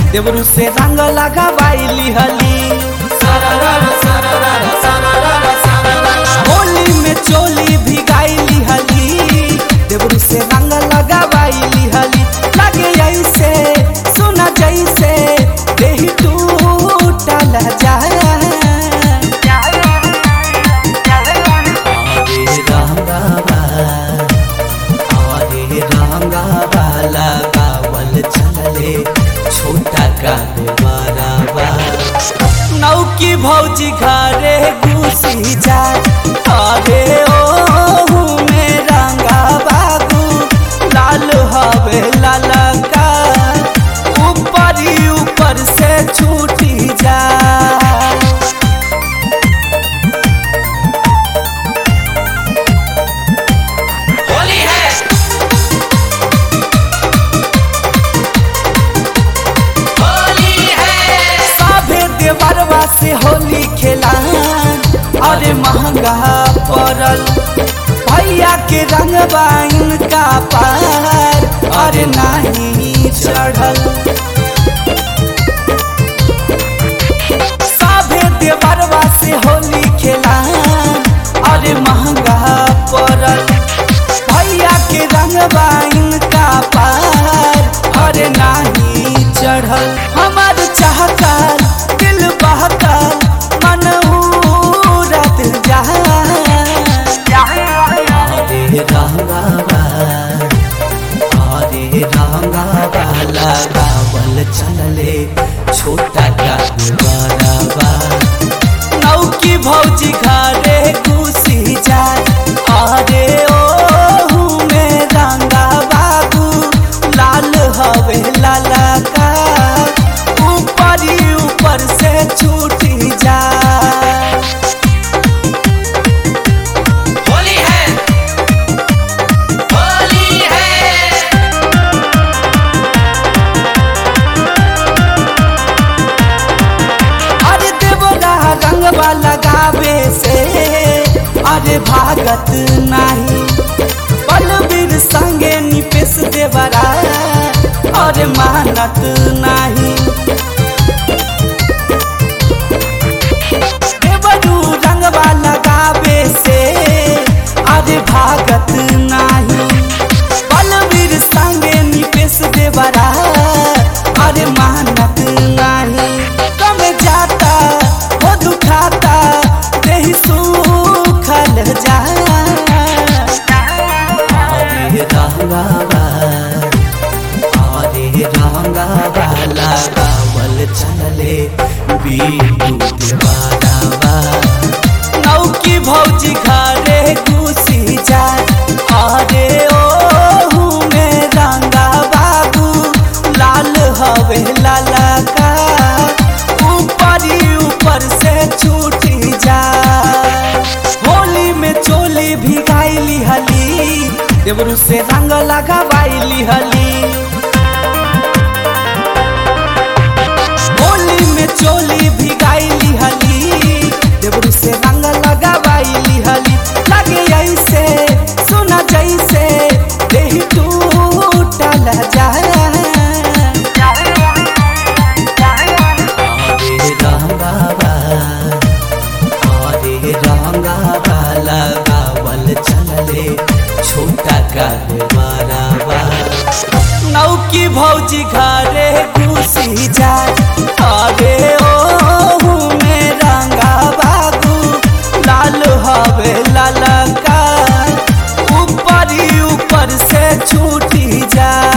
देवरू से रंग लगावाइली हली होली में चोली भिगाइली हली देवरू से रंग लगावाइली हली लगे ऐसे सुना जैसे देही टूटल जाए अरे रंगावा अरे रंगावा लगावल चलले छोटा का बराबा नौकी भौजी घरे घुसी जा अरे ओ में रंगा बाबू लाल हवे लाला का ऊपर ही ऊपर से छूटी जा होली है होली है साभे देवरवा से होली खेला अरे महंगा पड़ल भैया के रंगबा इनका पार अरे नहीं चढ़ल साभे देवरवा से होली खेला अरे महंगा पड़ल भैया के रंगबा इनका पार अरे नाही चढ़ल हमार चाहकर दिल बहकर मन उड़त जा अरे रंगावा अरे रंगावा लगावल चलले छोटा का बराबा नौकी भौजी घरे घुसी जाए अरे ओ में रंगा बाबू लाल हवे लाला का ऊपर ही ऊपर से छूटी जाए होली है होली है अरे देवरा रंगवा लगावे से अरे भागत नाही बलबीर संगे निपेश देवरा अरे मानत नाही देवरू रंगवा लगावे से अरे भागत नाही बलबीर संगे निपेश देवरा अरे मानत नाही कम जाता हो दुखाता देही सुखल जा अरे रंगावा अरे रंगावा लगावल चलले बीटू देवारावा नौकी भौजी घरे घुसी जाए अरे ओ में रंगा बाबू लाल हवे लाला का ऊपर ही ऊपर से छूटी जाए होली में चोली भिगाइली हली देवरू से रंग लगावाइली हली होली में चोली भिगाइली हली देवरू से रंग लगावाइली हली लगे ऐसे सुना जैसे देही टूटल जाए अरे रंगावा अरे रंगावा लगावल चलले छोटा का बराबा नौकी भौजी घरे घुसी जाए अरे ओ में रंगा बाबू लाल हवे लाला का ऊपर ही ऊपर से छूटी जाए